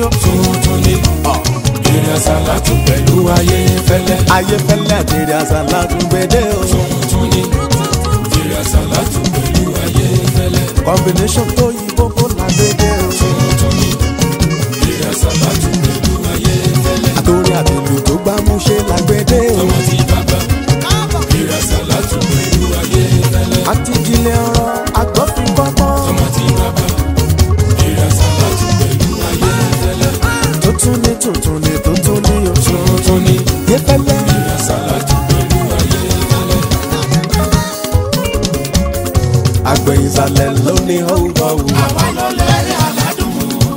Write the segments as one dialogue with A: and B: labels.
A: o.
B: tuntun ni eré àsálàtù pẹ̀lú ayé fẹ́lẹ́.
A: ayé fẹ́lẹ́ àtẹ̀rẹ̀ àṣàlá tún gbédè o.
B: tuntun ni eré àsálàtù pẹ̀lú ayé fẹ́lẹ́.
A: combination tó yí gbogbo làgbédè o.
B: tuntun ni eré àsálàtù pẹ̀lú ayé fẹ́lẹ́.
A: àtòrí àtìlù tó gbámúṣe làgbédè o.
B: ọmọ tí bàbá eré àsálàtù pẹ̀lú ayé fẹ́lẹ́.
A: àti ìjìnlẹ̀ ọ̀rọ̀ àgbọ̀fin kọ́gbọ́n.
B: ọmọ tí bàbá eré àsálàtù pẹ̀lú ayé fẹ́lẹ́.
A: tuntun ni tuntun ni tuntun ni o.
B: tuntun ni
A: yé fẹ́lẹ́.
B: eré àsálàtù pẹ̀lú ayé fẹ́lẹ́.
A: àgbẹ̀ ìsàlẹ̀ ló ní họ́wùhọ́wù.
B: àwa ló lẹ́rìí aládùn.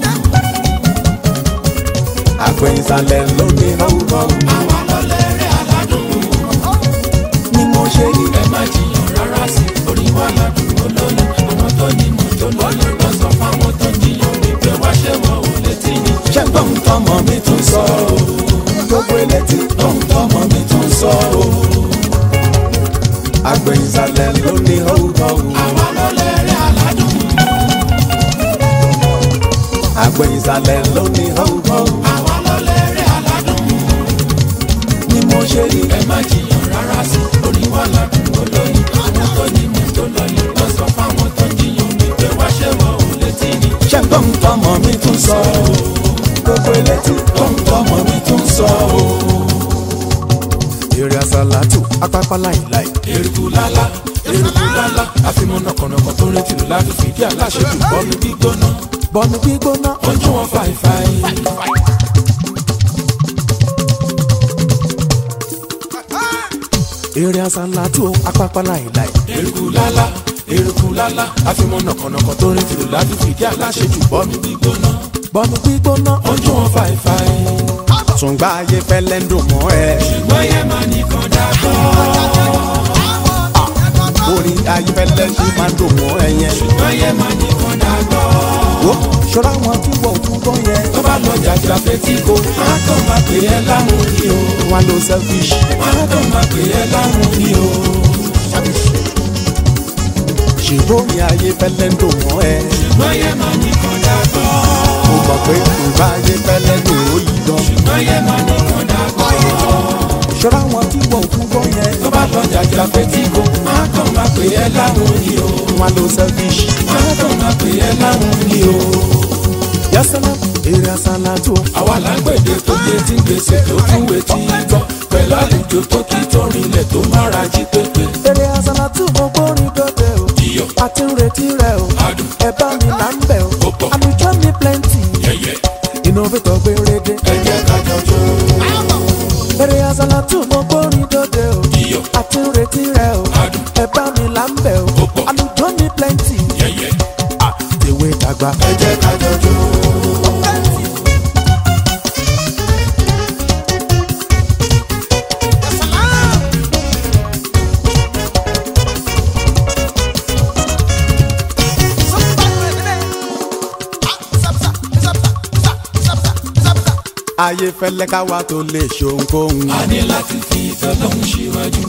A: àgbẹ̀ ìsàlẹ̀ ló ní họ́wùhọ́wù.
B: àwa ló lẹ́rìí aládùn.
A: ni mo ṣe rí.
B: ẹ má jiyàn rárá sí orí wa ládùn olóyún àwọn tó ní mọ́tò lọ́yún lọ sọ fáwọn tó jiyàn wípé wá ṣé wọn ò létí ni.
A: ṣẹ́gbọ́n tọmọ mi tún sọ o. gbogbo elétí
B: ohun tọmọ mi tún sọ o.
A: àgbẹ̀ ìsàlẹ̀ ló ní họ́wùhọ́wù.
B: àwa ló lẹ́rìí aládùn.
A: àgbẹ̀ ìsàlẹ̀ ló ní họ́wùhọ́wù.
B: àwa ló lẹ́rìí aládùn.
A: ni mo ṣe rí.
B: ẹ má jiyàn rárá sí orí wa ládùn olóyún àwọn tó ní mọ́tò lọ́yún lọ sọ fáwọn tó jiyàn wípé wá ṣé wọn ò létí ni.
A: ṣẹ́gbọ́n tọmọ mi tún sọ o. gbogbo elétí
B: ohun tọmọ mi tún sọ o.
A: eré àsálàtù apápá láìláì.
B: eruku lala eruku lala àfimọ́ nàkànàkàn tó retí lò láti fìdí aláṣejù bọ́ọ̀lù gbígbóná
A: bọ́ọ̀lù gbígbóná.
B: ojú wọn fàìfàì.
A: eré àsálàtù apápá láìláì.
B: eruku lala eruku lala àfimọ́ nàkànàkàn tó retí lò láti fìdí aláṣejù bọ́ọ̀lù gbígbóná
A: bọ́ọ̀lù gbígbóná.
B: ojú wọn fàìfàì.
A: tùǹgbà ayé fẹ́lẹ́ ń dùn mọ́ ẹ.
B: ṣùgbọ́n yẹn máa nìkan dàgbọ́.
A: orin ayé fẹ́lẹ́ ṣì máa ń dùn mọ́ ẹ yẹn.
B: ṣùgbọ́n yẹn máa nìkan dàgbọ́.
A: wo ṣọ́ra wọn tí wọ́n ò tún gbọ́ yẹn.
B: tó bá lọ jàjà fetí ko má kàn máa pè é láwọn ni o.
A: wọn lo selfish.
B: má kàn máa pè é láwọn ni o.
A: ṣèbórin ayé fẹ́lẹ́ ń dùn mọ́ ẹ.
B: ṣùgbọ́n yẹn máa nìkan dàgbọ́.
A: mo mọ̀ pé tùǹgbà ayé fẹ́lẹ́ ń dùn ó yìí gan.
B: ṣùgbọ́n yẹn máa nìkan dàgbọ́.
A: ṣọ́ra wọn tí wọ́n ò tún gbọ́ yẹn.
B: tó bá lọ jàjà fetí ko má kàn máa pè é láwọn ni o.
A: wọn lo selfish.
B: má kàn máa pè é láwọn ni o.
A: yasana eré àsálàtù.
B: àwa lágbèdè tó yé tí ń gbèsè tó tún wé tí ń gbọ́ pẹ̀lú àlejò tó kí tọrin ilẹ̀ tó mára jí pépé.
A: eré àsálàtù mo gbórin dọ́dẹ o.
B: iyọ̀
A: a ti ń retí rẹ o.
B: adùn
A: ẹ bá mi là ń bẹ̀ o.
B: Ó pọ̀.
A: àlùjọ ní plenty.
B: yẹ̀yẹ̀
A: innovator gbérédé.
B: ẹ jẹ́ ká jọjọ́.
A: eré àsálàtù mo gbórin dọ́dẹ o.
B: iyọ̀
A: a ti ń retí rẹ o.
B: adùn
A: ẹ bá mi là ń bẹ̀ o.
B: Ó pọ̀.
A: àlùjọ ní plenty.
B: yẹ̀yẹ̀
A: tèwe tàgbà.
B: ẹ jẹ́ ká jọjọ́.
A: ayé fẹ́lẹ́ ká wá tó lè ṣohunkóhun.
B: a ní láti fi ìfẹ́ lọ́hùn síwájú.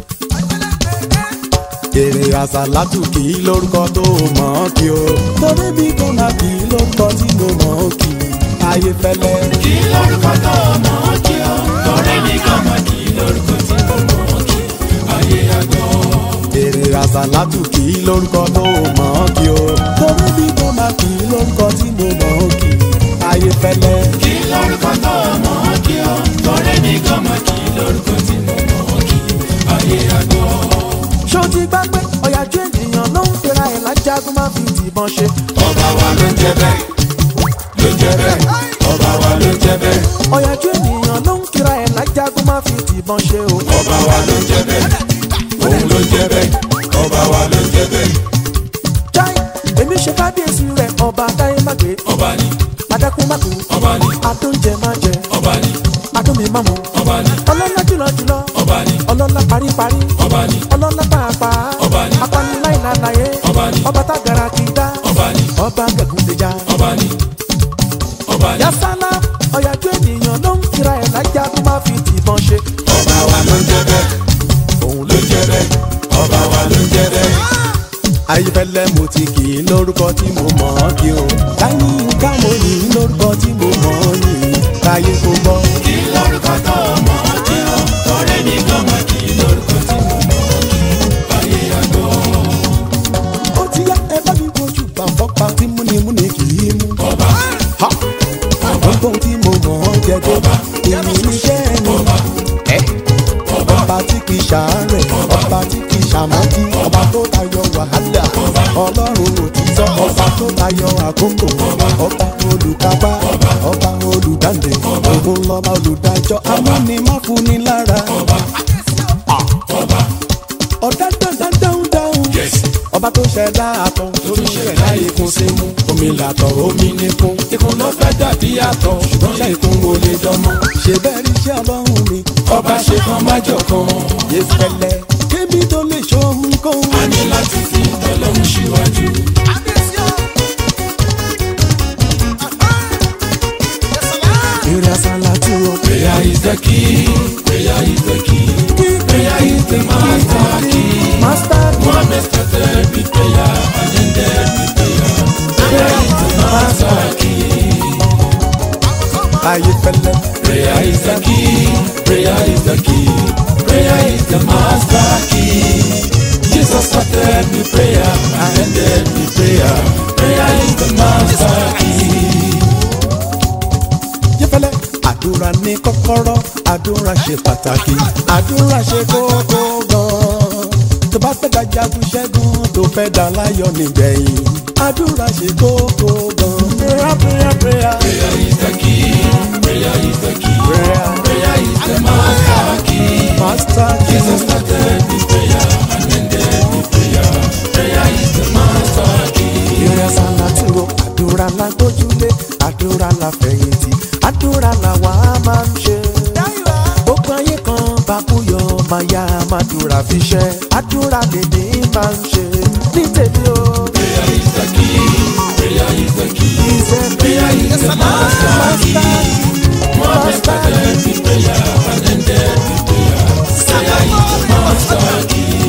A: èrè àsálàtù kì í lórúkọ tó mọ̀ ọ́ kí o. torí bí kò náà kì í lórúkọ tí mo mọ̀ ọ́ kí. ayé fẹ́lẹ́.
B: kí lórúkọ tó mọ̀ ọ́ kí o. lọ́rẹ́ ní kàmá kí lórúkọ tí mo mọ̀ ọ́ kí. ayé àgọ́.
A: èrè àsálàtù kì í lórúkọ tó mọ̀ ọ́ kí o. torí bí kò náà kì í lórúkọ tí mo mọ̀ ọ́ kí. ayé fẹ́lẹ́.
B: kí lórúkọ tó mọ̀ ọ́ kí o. lọ́rẹ́ ní kàmá kí lórúkọ tí mo mọ̀ ọ́ kí. ayé àgọ́.
A: ṣó ti gbá pé ọ̀yàjú ènìyàn ló ń fira ẹ̀ lájágún máa fi tìbọn ṣe.
B: ọba wa ló ń jẹ bẹ́ẹ̀ ló ń jẹ bẹ́ẹ̀ ọba wa ló ń jẹ bẹ́ẹ̀
A: ọ̀yàjú ènìyàn ló ń kira ẹ̀ lájágún máa fi tìbọn ṣe o.
B: ọba wa ló ń jẹ bẹ́ẹ̀ òun ló ń jẹ bẹ́ẹ̀ ọba wa ló ń jẹ bẹ́ẹ̀
A: jáì èmi ṣe kábíyèsí rẹ̀ ọba táyé má gbé
B: ọba ni
A: adákún má kú
B: ọba ni
A: adóúnjẹ má jẹ
B: ọba ni
A: adómi má mu
B: ọba ni
A: ọlọ́lá jùlọ jùlọ
B: ọba ni
A: ọlọ́lá paríparí
B: ọba ni
A: ọlọ́lá pàápàá
B: Ọba ni.
A: apaniláìláláyé
B: Ọba ni.
A: ọba tágara kì í dá
B: ọba ni
A: ọba gẹ̀gúndéjà
B: ọba ni ọba ni
A: yasala ọ̀yàjú ènìyàn ló ń kira ẹ̀ lájágún má fi tìbọn ṣe
B: ọba wa ló ń jẹ bẹ́ẹ̀ òun ló ń jẹ bẹ́ẹ̀ ọba wa ló ń jẹ bẹ́ẹ̀
A: ayífẹ́lẹ́ mo ti kì í lórúkọ tí mo mọ̀ ọ́ kí o láyé nǹkan mo yìn ín lórúkọ tí mo mọ̀ ọ́ yìn káyé kó gbọ́.
B: kí lórúkọ tó mọ̀ ọ́ kí o torí mi gan mọ̀ kí lórúkọ tí mo mọ̀ ọ́ kí ayé àgbọ̀.
A: ó ti yá ẹ bá mi wojú bá fọ́pá tí múnimúni kì í mú.
B: ọba
A: Ha! ọgbọ́n tí mo mọ̀ ọ́ jẹ tó èmi níṣẹ́ ẹni. Ẹ́! ọba tí kì í ṣàárẹ̀ ọba tí kì í ṣàmọ́tí ọba tó tayọ wàhálà ọlọ́run òtítọ́ ọba tó tayọ àkókò ọba olùkápá ọba olùdáǹdè òun lọ́ba olùdájọ́ amúnimáfúni lára. ọ̀dá dáadáa dáhùn dáhùn
B: yes
A: ọba tó ṣẹ̀dá àtọ̀ tó tún ṣẹ̀dá ikùn sí mú omi làtọ̀ omi níkun
B: ikùn ló fẹ́ dàbí àtọ̀ ṣùgbọ́n
A: ṣe ikùn wo lè dánmọ́ ṣe bẹ́ẹ̀ rí iṣẹ́ ọlọ́run mi
B: ọba ṣe kan májọ kan
A: yé fẹ́lẹ́ kébí tó lè ṣohun kóhun.
B: a ní láti fi tọ́lọ́run síwájú.
A: Eré asálàtú o.
B: prayer is the key prayer is the key prayer is the master key.
A: Master
B: Muhammad started with prayer and ended with prayer. Prayer is the master key.
A: ayé fẹ́lẹ́.
B: Prayer is the key. Prayer is the key. Prayer is the master key. Jesus started with prayer and ended with prayer. Prayer is the master key.
A: Yé fẹ́lẹ́. Àdúrà ní kọ́kọ́rọ́, àdúrà ṣe pàtàkì, àdúrà ṣe kókó gan-an. Tó bá fẹ́ dájagun ṣẹ́gun, tó fẹ́ dá láyọ̀ nígbẹ̀yìn. Àdúrà ṣe kókó gan-an. Prayer prayer prayer.
B: Prayer is the key. Prayer is the key.
A: Prayer.
B: Prayer is the master key.
A: Master
B: Jesus
A: Jesus.
B: started with prayer and ended with prayer. Prayer is the master key.
A: Eré asálàtú o. Àdúrà la gbójúlé, àdúrà la fẹ̀yìntì, àdúrà la wà á máa ń ṣe. Gbogbo ayé kan bá kú yọ, máa yá màdúrà fi ṣẹ́. Àdúrà lèmi máa ń ṣe ní tèmi o.
B: Prayer is the key. Prayer is the key.
A: Ìṣẹ́
B: Prayer is the master key. Muhammad started with prayer and ended with prayer. Prayer is the master key.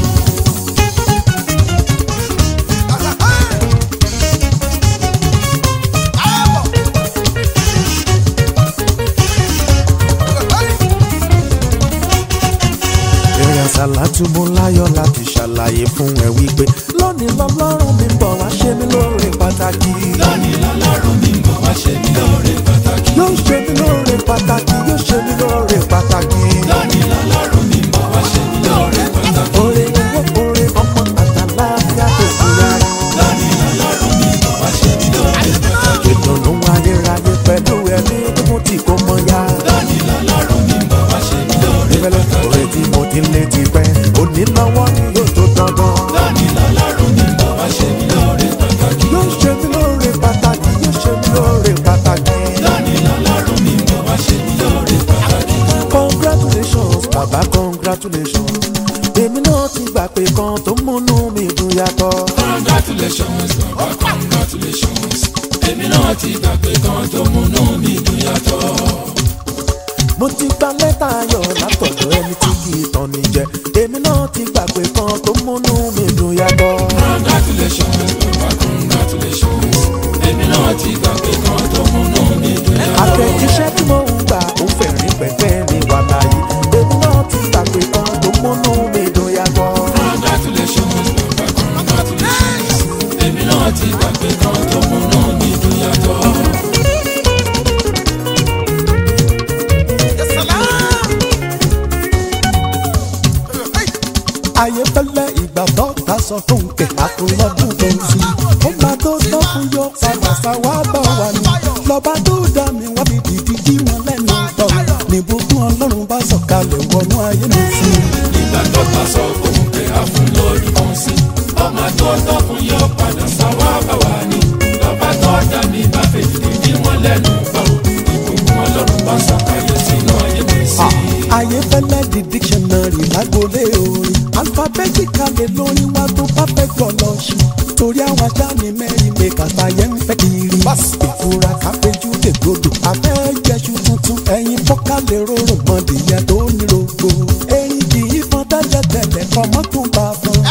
A: Eré àsálàtú mo láyọ̀ láti ṣàlàyé fún ẹ wípé lónìí lọ́lọ́run mi bọ̀ wá ṣe mí lóore pàtàkì.
B: Lónìí lọ́lọ́run mi ń bọ̀ wá ṣe mí lóore pàtàkì.
A: Yóò ṣe mí lóore pàtàkì, yóò ṣe mí lóore pàtàkì.
B: Lónìí lọ́lọ́run mi ń bọ̀ wá ṣe mí lóore pàtàkì.
A: Oore owó oore ọmọ àtàláfíà tó kù rárá.
B: Lónìí lọ́lọ́run mi ń bọ̀ wá ṣe mí lóore pàtàkì.
A: Ìdùnnú ayérayé pẹ̀lú ẹ̀mí gígùn tí kò mọ ya.
B: Lónìí lọ́lọ́run mi ń bọ̀ wá ṣe mí lóore
A: Ìfẹ́lẹ́
B: pàtàkì.
A: oore tí mo ti lé ti pẹ́, òní lọ́wọ́ ni yóò tó dandan.
B: Lónìí lọ́lọ́run mi ń bọ̀ wá ṣe mí lóore pàtàkì.
A: Yóò ṣe mí lóore pàtàkì, yóò ṣe mí lóore pàtàkì.
B: Lónìí lọ́lọ́run mi ń bọ̀ wá ṣe mí lóore pàtàkì.
A: Congratulations, bàbá congratulations. Èmi náà ti gbà pé kan tó múnú mi dùn yàtọ̀.
B: Congratulations, baba congratulations. Èmi náà ti gbà pé kan tó múnú mi dùn yàtọ̀.
A: Mo ti gba lẹ́tà ayọ̀ látọ̀dọ̀ ẹni tí kì í tàn ní jẹ. Èmi náà ti gbà pé kan tó múnú mi dùn yàtọ̀.
B: Congratulations, baba congratulations. Èmi náà ti gbà pé kan tó múnú mi dùn yàtọ̀.
A: Àtẹ̀jíṣẹ́ tí mo ń gbà ó fẹ̀rín pẹ̀pẹ́ mi wà láyé. Èmi náà ti gbà pé kan tó múnú mi dùn yàtọ̀.
B: Congratulations, baba congratulations. Èmi náà ti gbà pé kan tó múnú mi dùn yàtọ̀.
A: Ayé fẹ́lẹ́ ìgbà dọ́ta sọ fún kẹ̀ àtúnlọ́dún tó ń sí. Ó máa tó tọ́ fún yọ padà sáwá bá wà ní. Lọ́ba tó dá mi wá fi dìdí jí wọn lẹ́nu tọ̀. Nìbùkún Ọlọ́run bá sọ̀kalẹ̀ wọnú ayé mi sí.
B: Ìgbà tó bá sọ fún pé a fún lórí kan sí. Ọmọ tó tọ́ fún yọ padà sáwá bá wà ní. Lọ́ba tó dá mi bá fèjì ní wọn lẹ́nu gbọ́. Ìbùkún Ọlọ́run bá sọ̀kalẹ̀ sínú ayé mi sí.
A: Ayé fẹ́lẹ́ di dictionary lágbolé orin. Alphabetically lórin wá tó perfect ọlọ́ṣù. Torí àwọn ajá ni mẹ́rin mi kàtà yẹn ń fẹ́ kiri. Ìfura kápẹ́jú lè gbọdọ̀. Abẹ́ jẹ́sù tuntun ẹyin fọ́ká lè rọrùn mọ́dìyẹ tó ní rogo. Erin kì í fọn tẹ́lẹ̀tẹ́lẹ̀ kọ́ mọ́tò bá fún.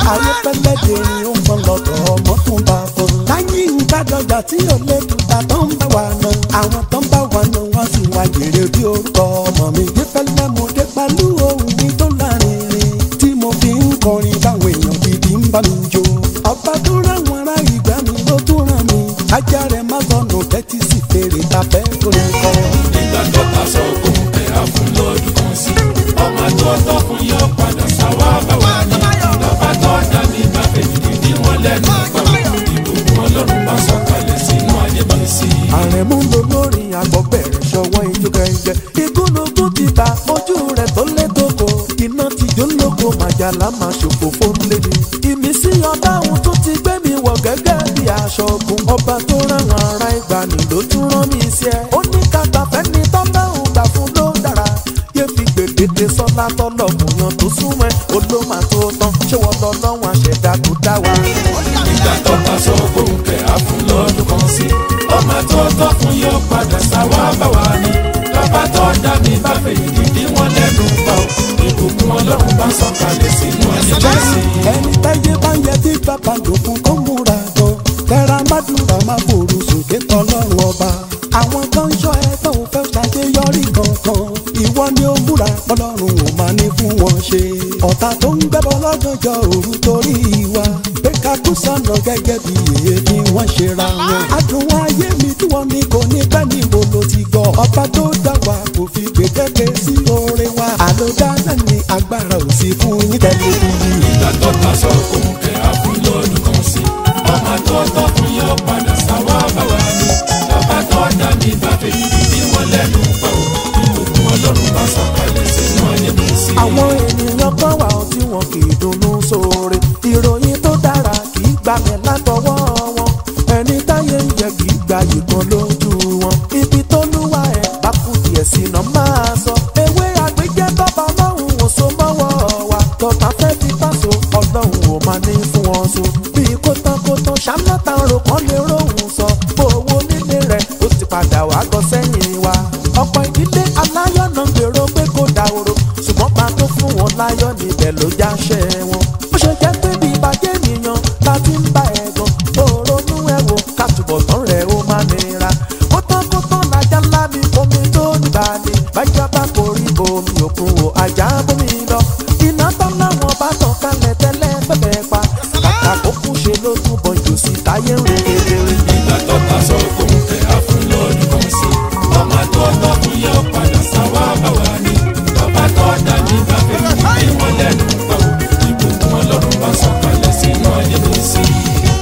A: ayépẹ́lẹ́ dèrè ó ń fọn lọ́tọ̀ ọmọ tó ń bá fọn. láyé ìgbàdọ̀jà tí ò lè dùtà tó ń bá wa nà. àwọn tó ń bá wa nà wọ́n sì wá jèrè bí orúkọ ọmọ mi. ìfẹ́lẹ́ mo dé pẹ̀lú ohun mi tó lárinrin. tí mo fi ń kọrin báwọn èèyàn gidi ń bá mi jó. ọba tó ráwọn ará ìgbà mi ló tún ràn mí. ajá rẹ̀ má sọnù tẹ́tí sí fèrè tàbẹ́ kò ní kọ́.
B: nígbà tó ta sọ fún pé a fún lọ́dún kan sí ọmọ tó tọ́ fún yọ padà sáwá bá wà ní lọ́ba tó dá mi bá fèjì dídí wọn lẹ́nu pa ìbùkún ọlọ́run bá sọ̀kalẹ̀ sínú ayé mi sí i.
A: àrẹ̀mú ló lórí àgbọ̀bẹ̀rẹ̀ ṣọwọ́ ijó kẹ̀kẹ́. ìgúnnugún ti ta ojú rẹ̀ tó lé tóko. iná ti jó lóko màjàlá máa ṣòfò fónlé ni. ìmísí ọba òun tó ti gbé mi wọ̀ gẹ́gẹ́ bí aṣọ ogun. ọba tó ráwọn ará ìgbàanì ló tún rán mi sí ẹ. ó ní kàtà fẹ́ni tọ́lá òun gbà fún ló dára. yé fi gbèdéke sọ́lá tọ́lọ̀ mùyàn tó súnmọ́ ẹ. olómà tó tán ṣé wọ́n lọ lọ́wọ́n àṣẹ̀dá tó dá wa.
B: nígbà tó ta sọ fún pé a fún lọ́dún kan sí ọmọ tó tọ́ fún yọ padà sáwá bá wà ní lọ́ba tó dá mi bá fèjì dídí wọn lẹ́nu pa ìbùkún ọlọ́run bá sọ̀kalẹ̀ sínú ayé mi sí i.
A: ẹni táyé bá ń yẹ tí bàbá lòkun kó múra gan tẹra mádùúrà máa fòrò sókè tọlọ́run ọba àwọn kan ń ṣọ́ ẹ tó ń fẹ́ ṣàṣeyọrí kankan ìwọ ni ó múra ọlọ́run ò máa ní fún wọn ṣe ọ̀tá tó ń gbẹ́bọ lọ́gànjọ́ òru torí wa pé ká kú sọ̀nà gẹ́gẹ́ bí èyí ni wọ́n ṣe ra wọn adùn ayé mi tí wọ́n ní kò ní pẹ́ níbo ló ti gbọ́ ọba tó dá wa kò fi gbèdéke sí oore wa àlòdá náà ní agbára ò sí fún yín tẹ́lẹ̀ bí.
B: nígbà tó ta sọ fún kẹ́ a fún lọ́dún kan sí ọmọ tó tọ́ fún yọ padà sáwá bá wà ní lọ́ba tó dá mi bá fèjì dídí wọn lẹ́nu pa ìbùkún ọlọ́run bá sọ̀kalẹ̀ sínú ayé mi sí i.
A: àwọn ènìyàn kan wà ó tí wọn kì í dunnú sóore ìròyìn tó dára kì í gbalẹ̀ látọwọ́ wọn ẹni táyé ń jẹ kì í gba ìkan lójú wọn ibi tó lúwa ẹ̀ bá kú díẹ̀ sí iná máa sọ ewé àgbéjẹ́ tọ́ba ọlọ́run ò so mọ́wọ́ wa tọ́ta fẹ́ fi pàṣọ ọlọ́run ò máa ní fún wọn so bí kótánkótán ṣámátà rò kán lè róhùn sọ bó owó nílé rẹ̀ ó ti padà wá gọ sẹ́yìn wa ọ̀pọ̀ ìdílé aláyọ̀ náà ń gbèrò pé kó dahoro ṣùgbọ́n pa tó fún wọn láyọ̀ níbẹ̀ ló jáṣẹ́ wọn. ó ṣe jẹ́ pé bí ìbàjẹ́ ènìyàn la ti ń bá ẹ̀ gan òrónú ẹ̀ wò ká túbọ̀ tán rẹ̀ ó máa nira. kó tán kó tán lájà ńlá mi omi tó nígbà ni bájọ́ bá forí omi òkun wò ajá bómi lọ. iná tán láwọn bá tàn kalẹ̀ tẹ́lẹ̀ pẹ́pẹ́ pa kàkà kó kún ṣe ló túbọ̀ jù sí táyé ń rìn kedere.
B: nígbà tó ta sọ fún kẹ́ a fún lọ́dún kan sí ọmọ tó tọ́ fún yọ padà sáwá bá wà ní lọ́ba tó dá mi bá fèjì dídí wọn lẹ́nu pa ìbùkún ọlọ́run bá sọ̀kalẹ̀ sínú ayé mi sí i.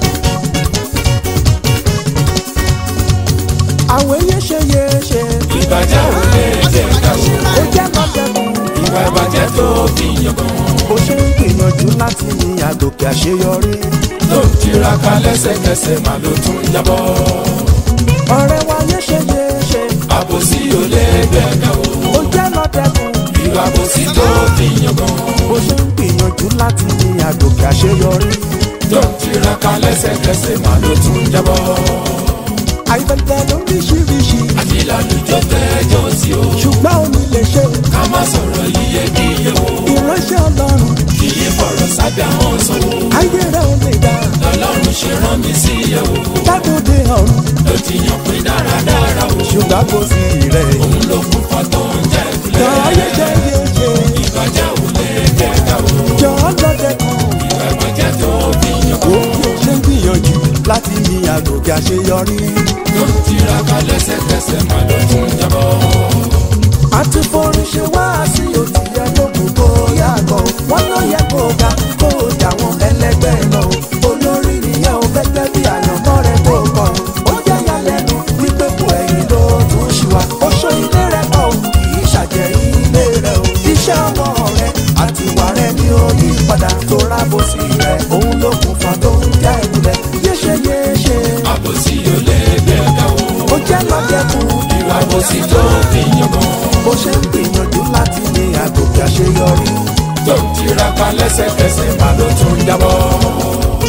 A: àwọn eyé ṣe yé ṣe
B: ìbàjẹ́ ò lè jẹ́ ká o
A: ó jẹ́ lọ́dẹ̀kùn.
B: ìwà ìbàjẹ́ tó fi yangàn
A: bó ṣe ń gbìyànjú láti ní àgòkè àṣeyọrí.
B: tó ń tiraka lẹ́sẹ̀kẹsẹ̀ mà ló tún jábọ́
A: ọ̀rẹ́ wa yé ṣe yé ṣe
B: àbòsí ò lè gbẹ̀gà o
A: ó jẹ́ lọ́dẹ̀kùn.
B: ìwà àbòsí tó fi yangàn
A: bó ṣe ń gbìyànjú láti ní àgòkè àṣeyọrí.
B: tó ń tiraka lẹ́sẹ̀kẹsẹ̀ mà ló tún jábọ́
A: àìbẹ̀tẹ̀ lóríṣiríṣi
B: àti lálùjọ tẹ́jọ́ sí o
A: ṣùgbọ́n omi lè ṣe
B: ká má sọ̀rọ̀ yíyẹ kíyẹ o
A: ìránṣẹ́ ọlọ́run
B: kì í fọ̀rọ̀ sábẹ́ àwọn sọ̀wọ́
A: ayé rẹ̀ ò lè dá
B: lọ́lọ́run ṣe rán mi sí yẹ o
A: lágbóde ọ̀run
B: ló ti yàn pé dáradára o
A: ṣùgbọ́n kò sí rẹ̀.
B: òun ló kún fọ́tò ń jẹ́
A: jọ ayé
B: ìpìlẹ̀
A: ṣe yé ṣe
B: ìbàjẹ́ ò lè jẹ́ ká o
A: jọ lọ́dẹ̀kùn.
B: ìwà ìbàjẹ́ tó fi yangàn
A: ó bí ó ṣe ń gbìyànjú láti ní àgòkè àṣeyọrí.
B: tó ń tiraka lẹ́sẹ̀kẹsẹ̀ mà ló tún jábọ́.
A: àti forin ṣe wá sí òtí ẹ tó kù kó yàgò wọn ló yẹ kó ga kó jà wọn ẹlẹgbẹ́ lọ olórí nìyẹn ò gẹ́gẹ́ bí àyànmọ́ rẹ tó kọ ó jẹ́ yálẹ́nu wípé kò ẹ̀yìn ló tún ṣì wá ó ṣó ilé rẹ kọ ò kì í ṣàjẹ́ ilé rẹ ò iṣẹ́ ọwọ́ rẹ àti ìwà rẹ ni ó yí padà tó rábò sí rẹ òun ló kún fa tó ń jẹ́ ìbúlẹ̀ yéṣe yéṣe
B: àbòsí ò lè gbẹ̀gà o
A: ó jẹ́ lọ́jẹ̀kùn
B: ìwà àbòsí tó fi yangàn
A: bó ṣe ń gbìyànjú láti ní àgòkè àṣeyọrí.
B: tó ń tiraka lẹ́sẹ̀kẹsẹ̀ mà ló tún jábọ́.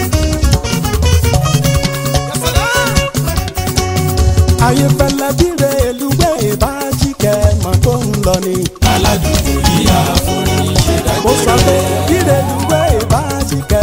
A: ayé fẹlẹ bíre èlùgbé ìbájíkẹ mọ tó ń lọ ni.
B: aládùúgbò yìí àforí ṣe
A: mo sọ
B: dájú
A: pé
B: rẹ̀
A: bíre èlùgbé ìbájíkẹ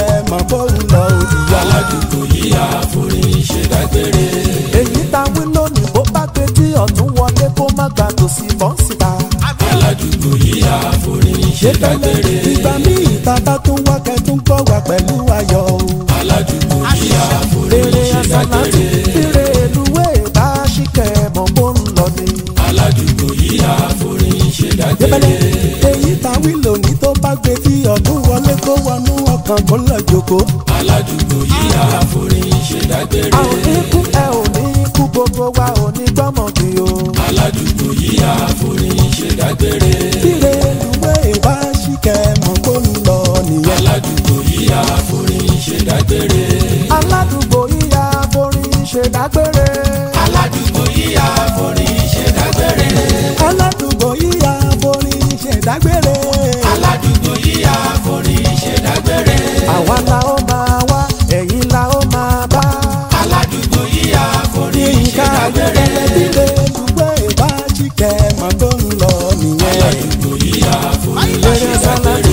B: àforí ṣe dágbére.
A: èyí ta wí lónìí bó bá gbé tí ọ̀tún wọlé kó má gbà tòsí bọ́ síta.
B: aládùúgbò yìí àforí ṣe dágbére.
A: ìgbà míì tata tún wá kẹtún gbọ́ wá pẹ̀lú ayọ̀ o.
B: aládùúgbò yìí àforí
A: Èrè
B: ṣe
A: àsálàtì
B: dágbére.
A: èrè èlùwé bá ṣìkẹ́ mọ̀ bó ń lọ ni.
B: aládùúgbò yìí àforí ṣe
A: Débẹ̀lẹ̀
B: dágbére.
A: èyí ta wí lónìí tó bá gbé tí ọ̀tún wọlé kó wọnú ọkàn kó lọ jòkó.
B: aládùúgbò yìí àforí ṣe dágbére.
A: a ò ní kú ẹ ò ní kú gbogbo wa ò ní gbọ́mọ̀ bí o.
B: aládùúgbò yìí àforí ṣe dágbére.
A: èrè èlùwé bá ṣìkẹ́ mọ̀ bó ń lọ nìyẹn.
B: aládùúgbò yìí àforí ṣe dágbére.
A: aládùúgbò yíya forin ṣe dágbére.
B: aládùúgbò yìí àforí ṣe dágbére.
A: aládùúgbò yíya forin ṣe dágbére.
B: aládùúgbò yìí àforí ṣe dágbére.
A: àwa la ó máa wá ẹ̀yin la ó máa bá.
B: aládùúgbò yìí àforí ṣe
A: yínká
B: dágbére.
A: ayẹyẹ líle lùgbẹ́ bá ṣìkẹ́ mọ̀ tó ń lọ nìyẹn.
B: aládùúgbò yìí àforí
A: Èrè
B: ṣe
A: sálátì